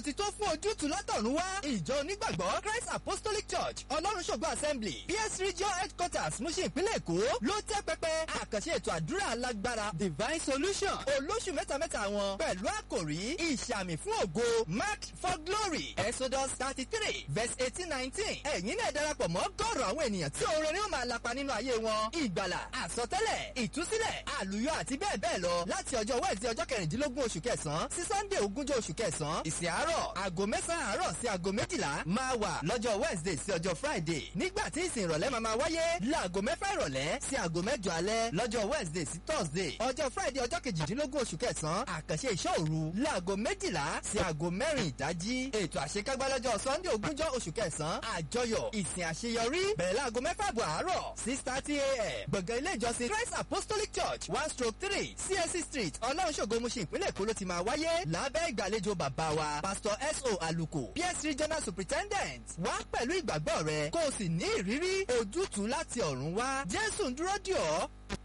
ti tó fún ojútùú látọ̀run wá. ìjọ onígbàgbọ́ Christ Apostolic Church ọlọ́run ṣògo assembly PS regional headquarters Mushin ìpínlẹ̀ Èkó ló tẹ́ pẹpẹ àkànṣe ètò àdúrà alágbára divine solution olóṣù mẹ́tamẹ́ta wọn pẹ̀lú àkòrí ìṣàmì fún ògo marked for glory Exodus thirty three verse eighteen nineteen ẹ̀yin náà darapọ̀ mọ́ gọ́ọ̀rọ̀ àwọn ènìyàn tí oore ni ó máa lapa nínú ayé wọn ìgbàlà àsọtẹ́lẹ̀ ìtúsílẹ̀ àlùyọ àti bẹ́ẹ̀ bẹ́ẹ̀ lọ láti ọjọ́ wẹ́ẹ̀sì ọjọ́ kẹrìndínlógún oṣù kẹsàn-án sí sunday ogúnjọ́ oṣù kẹsàn-án ìsìn àárọ̀ aago mẹ́sàn-án àárọ̀ sí aago méjìlá máa wà lọ́jọ́ wednesday sí ọjọ́ friday nígbà tí ìsìn ìrọ̀lẹ́ máa máa wáyé láago mẹ́fà ìrọ̀lẹ́ sí aago mẹ́jọ alẹ́ lọ́jọ́ wednesday sí thursday ọjọ́ friday ọjọ́ kejìdínlógún oṣù kẹsàn-án àkànṣe ìṣọ́ òru láago méjìlá sí aago mẹ́rin ìdájí ètò àṣekágbá lọ́jọ́ sunday ogúnjọ́ oṣù kẹsàn-án àjọyọ̀ ìsìn àṣeyọrí bẹ̀rẹ̀ láago mẹ́fà àbọ̀ àárọ̀ six thirty a.m. gbọ̀ngàn ilé ìjọsìn christ apostolic church one stroke three csc street ọlọ́runṣògo Mushin ìpínlẹ̀ èkó ló ti máa wáyé lábẹ́ ìgbàlejò bàbá wa pastor so aluko ps regional superintendent wá pẹ̀lú ìgbàgbọ́ rẹ kó o sì ní ìrírí ojútùú láti ọ̀run wá jésù ń dúró dì ọ́